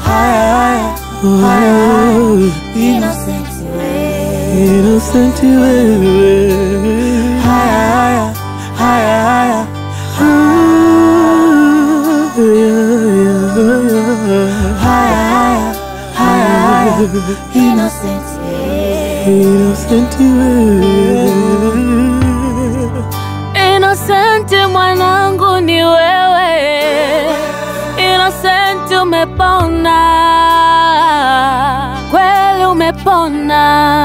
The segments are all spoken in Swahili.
haya, haya, Innocent wewe. Innocent wewe. Haya, haya, haya, haya. Haya, haya, haya. Innocent wewe. Innocent wewe. Innocent mwanangu ni wewe, Innocent umepona, kweli umepona.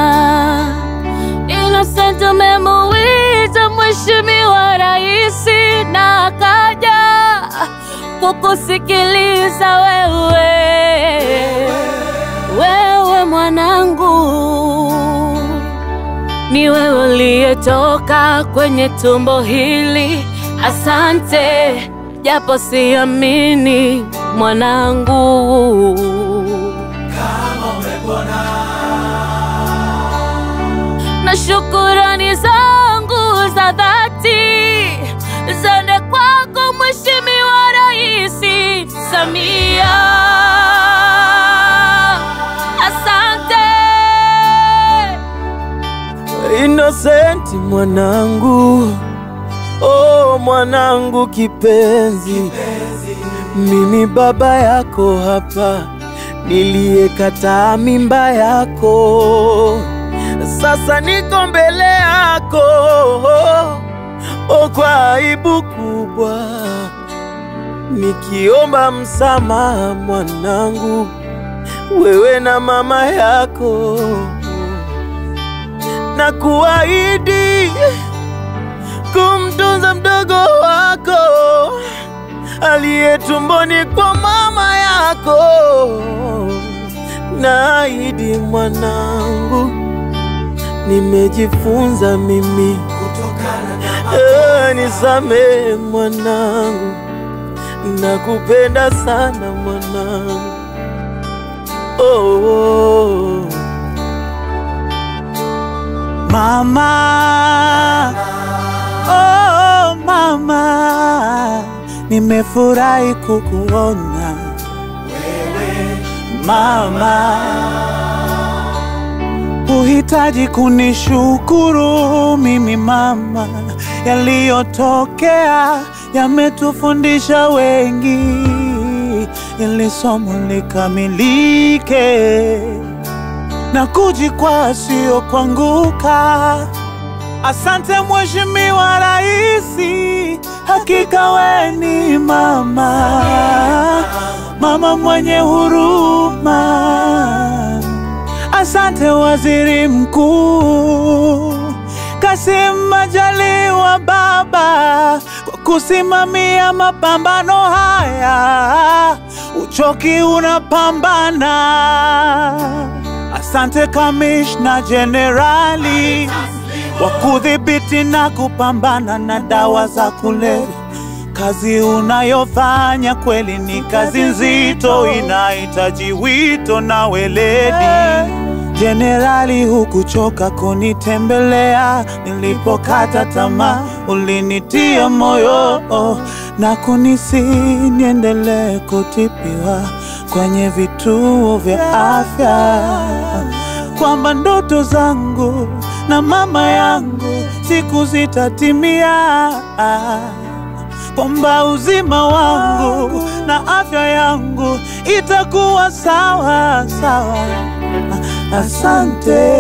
Innocent umemuita Mheshimiwa Rais na akaja kukusikiliza wewe, wewe mwanangu ni wewe uliyetoka kwenye tumbo hili. Asante, japo siamini mwanangu. Na shukurani zangu za dhati zende kwako Mheshimiwa Rais Samia. Asante. Innocent mwanangu, oh mwanangu kipenzi, mimi baba yako hapa niliyekataa mimba yako, sasa niko mbele yako oh, kwa aibu kubwa nikiomba msamaha mwanangu, wewe na mama yako na kuahidi kumtunza mdogo wako aliye tumboni kwa mama yako. Naahidi mwanangu, nimejifunza mimi Eh, nisamehe mwanangu, nakupenda sana mwanangu. Oh, oh. Mama, oh mama, nimefurahi kukuona mama. Uhitaji kunishukuru mimi mama, yaliyotokea yametufundisha wengi, ili somo likamilike na kujikwaa sio kuanguka. Asante Mheshimiwa Raisi, hakika we ni mama, mama mwenye huruma. Asante Waziri Mkuu Kassim Majaliwa baba kwa kusimamia mapambano haya, uchoki unapambana. Asante Kamishna Jenerali wa kudhibiti na kupambana na dawa za kulevya. Kazi unayofanya kweli ni kazi nzito, inahitaji wito na weledi. Jenerali, hukuchoka kunitembelea nilipokata tamaa, ulinitia moyo na kunisi niendelee kutibiwa kwenye vituo vya afya, kwamba ndoto zangu na mama yangu siku zitatimia, kwamba uzima wangu na afya yangu itakuwa sawa sawa. Asante.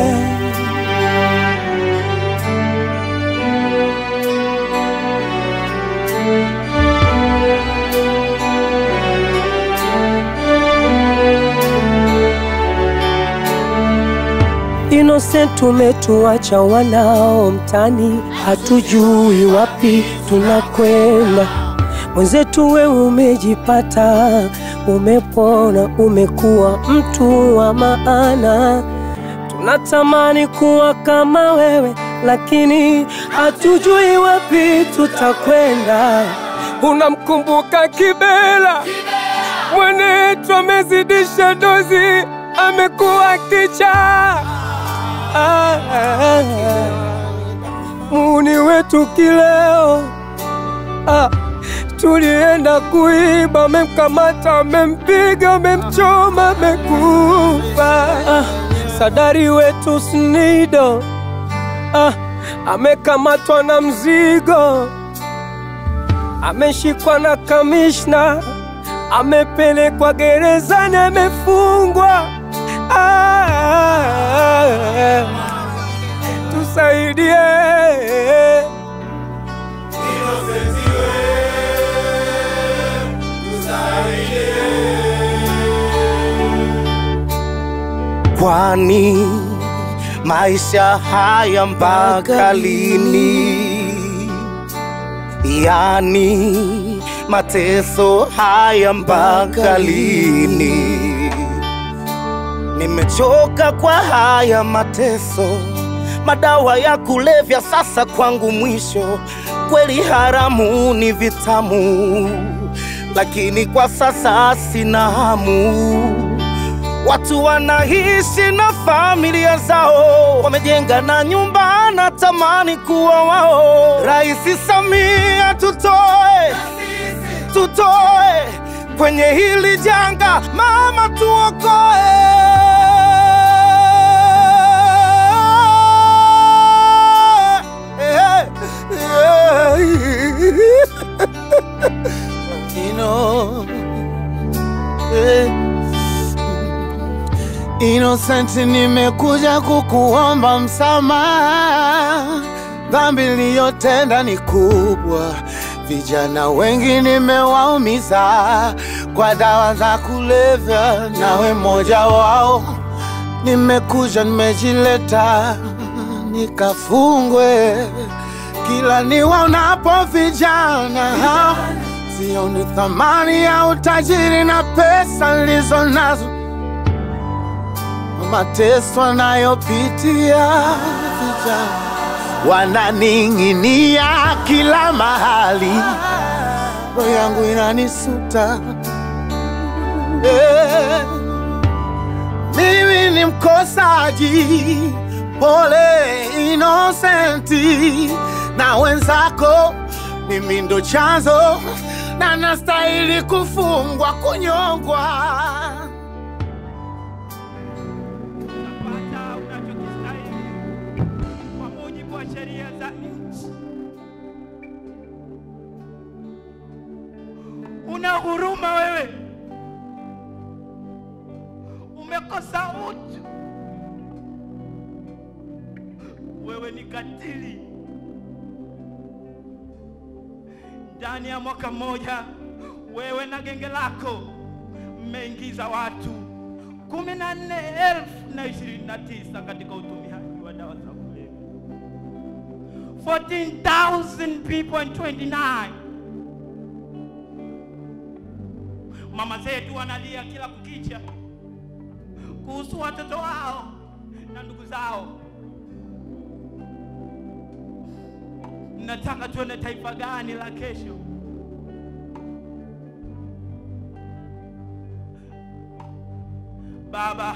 Innocent tumetuacha wanao mtani, hatujui wapi tunakwenda. Mwenzetu wewe umejipata, umepona, umekuwa mtu wa maana. Tunatamani kuwa kama wewe, lakini hatujui wapi tutakwenda. Unamkumbuka Kibela, mwenetu amezidisha dozi, amekuwa kichaa ah, ah, ah. Muuni wetu kileo ah, tulienda kuiba, amemkamata, amempiga, amemchoma, amekufa. Ah, sadari wetu Snido ah, amekamatwa na mzigo, ameshikwa na kamishna, amepelekwa gerezani, amefungwa. Ah, ah, ah, tusaidie. Kwani maisha haya mpaka lini? Yani mateso haya mpaka lini? Nimechoka kwa haya mateso, madawa ya kulevya sasa kwangu mwisho. Kweli haramu ni vitamu, lakini kwa sasa sina hamu. Watu wanaishi na familia zao, wamejenga na nyumba, natamani kuwa wao. Rais Samia, tutoe tutoe kwenye hili janga, mama, tuokoe. You know, eh. Innocent, nimekuja kukuomba msamaha. Dhambi niliyotenda ni kubwa, vijana wengi nimewaumiza kwa dawa za kulevya, nawe mmoja wao. Nimekuja nimejileta nikafungwe, kila niwaonapo vijana sioni thamani ya utajiri na pesa nilizo nazo mateso anayopitia vijana wananing'inia kila mahali, roho yangu inanisuta eh. Mimi ni mkosaji, pole Inosenti na wenzako, mimi ndo chanzo na nastahili kufungwa, kunyongwa. Unapata unachokistahili kwa mujibu wa sheria za nchi. Una huruma wewe, umekosa utu. Wewe ni katili. Ndani ya mwaka mmoja, wewe na genge lako mmeingiza watu kumi na nne elfu na ishirini na tisa katika utumiaji wa dawa za kulevya 14,000 people and 29 mama zetu wanalia kila kukicha kuhusu watoto wao na ndugu zao nataka tuone taifa gani la kesho Baba,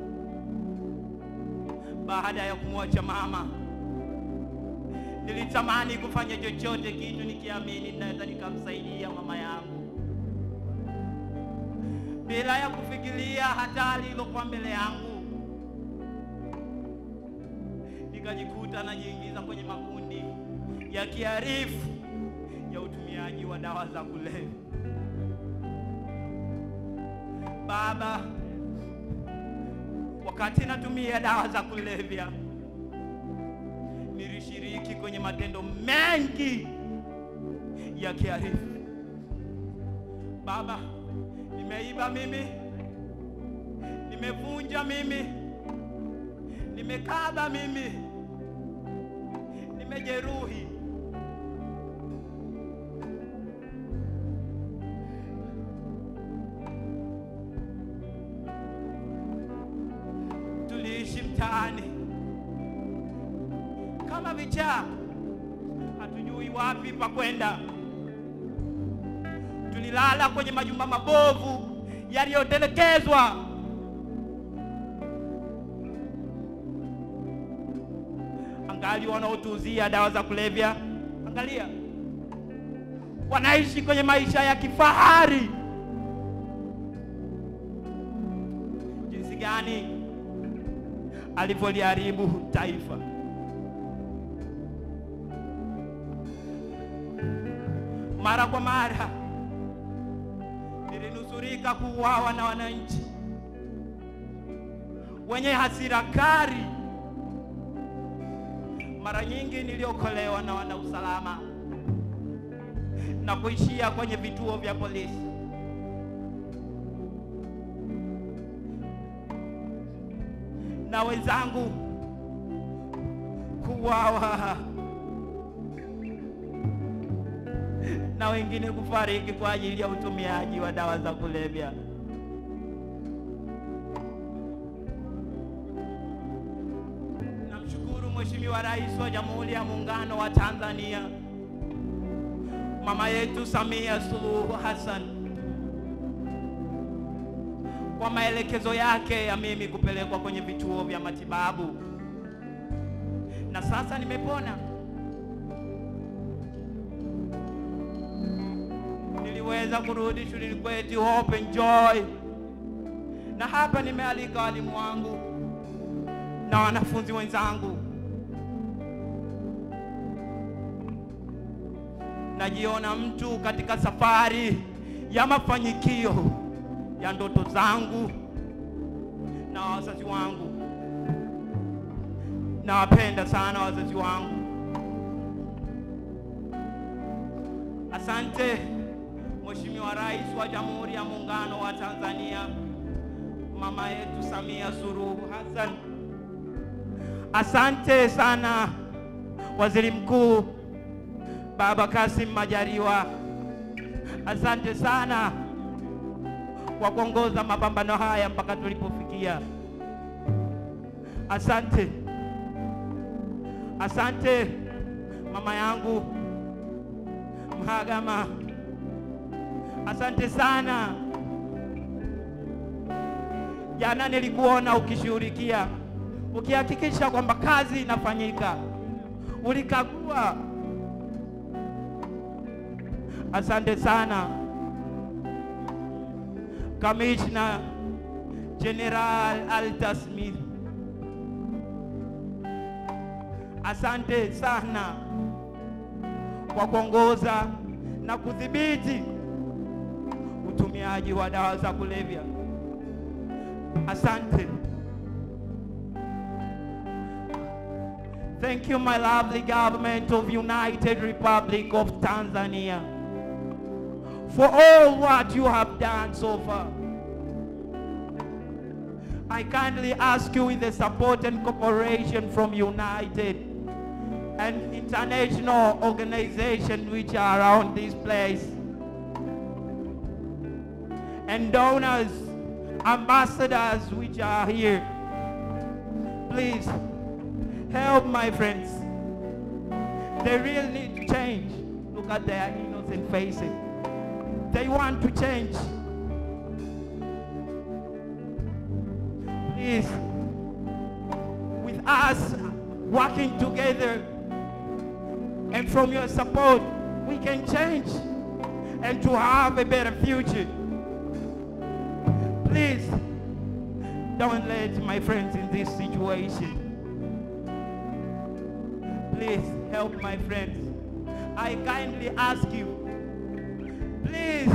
baada ya kumwacha mama, nilitamani kufanya chochote kitu nikiamini naweza nikamsaidia mama yangu, bila ya kufikiria hatari iliyokuwa mbele yangu. Nikajikuta najiingiza kwenye makundi ya kiharifu ya utumiaji wa dawa za kulevya. Baba, wakati natumia dawa za kulevya nilishiriki kwenye matendo mengi ya kiharifu. Baba, nimeiba mimi, nimevunja mimi, nimekaba mimi, nimejeruhi. Tuliishi mtaani kama vichaa, hatujui wapi pa kwenda. Tulilala kwenye majumba mabovu yaliyotelekezwa. Angali wanaotuuzia dawa za kulevya, angalia, wanaishi kwenye maisha ya kifahari. Jinsi gani alivyoliharibu taifa. Mara kwa mara nilinusurika kuuawa na wananchi wenye hasira kali. Mara nyingi niliokolewa na wanausalama na kuishia kwenye vituo vya polisi. na wenzangu kuuawa na wengine kufariki kwa ajili ya utumiaji wa dawa za kulevya. Namshukuru Mheshimiwa Rais wa Jamhuri ya Muungano wa Tanzania, mama yetu Samia Suluhu Hassan kwa maelekezo yake ya mimi kupelekwa kwenye vituo vya matibabu, na sasa nimepona. Niliweza kurudi shuleni kwetu Hope and Joy, na hapa nimealika walimu wangu na wanafunzi wenzangu. Najiona mtu katika safari ya mafanikio ya ndoto zangu na wazazi wangu. Nawapenda sana wazazi wangu. Asante Mheshimiwa Rais wa Jamhuri ya Muungano wa Tanzania, mama yetu Samia Suluhu Hassan. Asante sana Waziri Mkuu Baba Kasim Majaliwa. Asante sana kwa kuongoza mapambano haya mpaka tulipofikia. Asante, asante mama yangu Mhagama, asante sana. Jana nilikuona ukishughulikia, ukihakikisha kwamba kazi inafanyika, ulikagua. Asante sana. Kamishna General Alta Smith, asante sana kwa kuongoza na kudhibiti utumiaji wa dawa za kulevya. Asante. Thank you, my lovely government of United Republic of Tanzania for all what you have done so far. I kindly ask you with the support and cooperation from United and international organizations which are around this place and donors, ambassadors which are here. Please help my friends. They really need to change. Look at their innocent faces. They want to change. Please, with us working together and from your support, we can change and to have a better future. Please, don't let my friends in this situation. Please help my friends. I kindly ask you, please.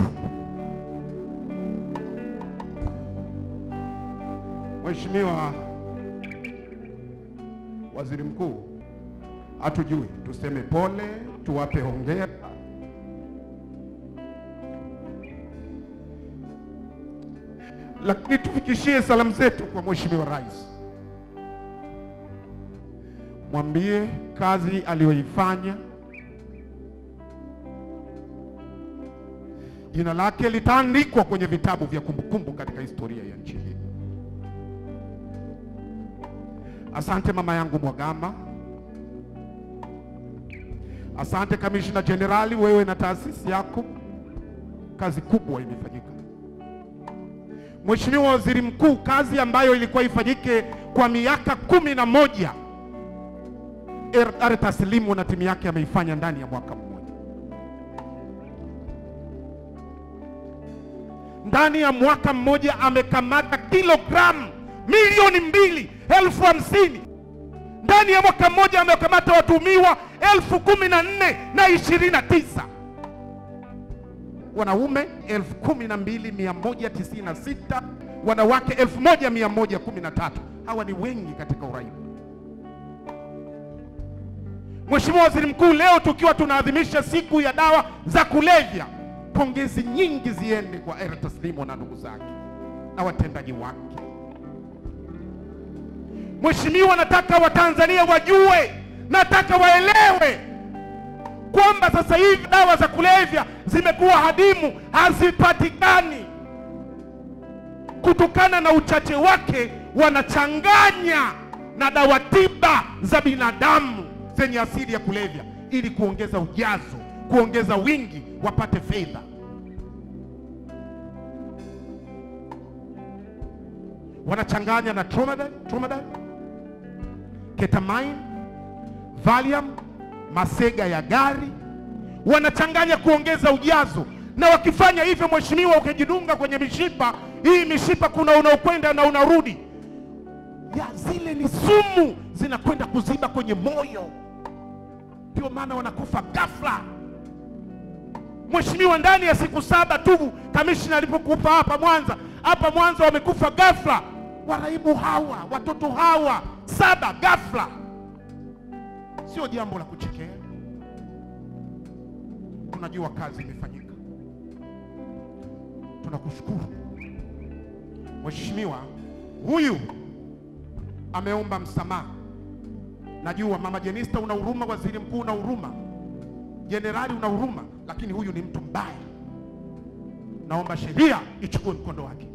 Mheshimiwa Waziri Mkuu, hatujui tuseme pole, tuwape hongera. Lakini tufikishie salamu zetu kwa Mheshimiwa Rais, mwambie kazi aliyoifanya jina lake litaandikwa kwenye vitabu vya kumbukumbu katika historia ya nchi hii. Asante mama yangu Mwagama, asante kamishna jenerali, wewe na taasisi yako, kazi kubwa imefanyika. Mheshimiwa Waziri Mkuu, kazi ambayo ilikuwa ifanyike kwa miaka kumi na moja Er- Arta Slimu na timu yake ameifanya ndani ya mwaka mmoja. ndani ya mwaka mmoja amekamata kilogramu milioni mbili elfu hamsini ndani ya mwaka mmoja amekamata watumiwa elfu kumi na nne na ishirini na tisa wanaume elfu kumi na mbili mia moja tisini na sita wanawake elfu moja mia moja kumi na tatu hawa ni wengi katika uraibu Mheshimiwa Waziri Mkuu, leo tukiwa tunaadhimisha siku ya dawa za kulevya, pongezi nyingi ziende kwa Eri Taslimo na ndugu zake na watendaji wake. Mheshimiwa, nataka Watanzania wajue, nataka waelewe kwamba sasa hivi dawa za kulevya zimekuwa hadimu, hazipatikani kutokana na uchache wake, wanachanganya na dawa tiba za binadamu zenye asili ya kulevya ili kuongeza ujazo, kuongeza wingi, wapate fedha. Wanachanganya na Tramadol, Tramadol, ketamine, Valium, masega ya gari, wanachanganya kuongeza ujazo. Na wakifanya hivyo, mheshimiwa, ukijidunga kwenye mishipa hii, mishipa kuna unaokwenda na unarudi, ya zile ni sumu zinakwenda kuziba kwenye moyo, ndio maana wanakufa ghafla. Mheshimiwa, ndani ya siku saba tu kamishna alipokufa hapa Mwanza, hapa Mwanza wamekufa ghafla waraibu hawa, watoto hawa saba ghafla. Sio jambo la kuchekea. Tunajua kazi imefanyika, tunakushukuru Mheshimiwa. Huyu ameomba msamaha. Najua mama Jenista una huruma, waziri mkuu una huruma, jenerali una huruma, lakini huyu ni mtu mbaya. Naomba sheria ichukue mkondo wake.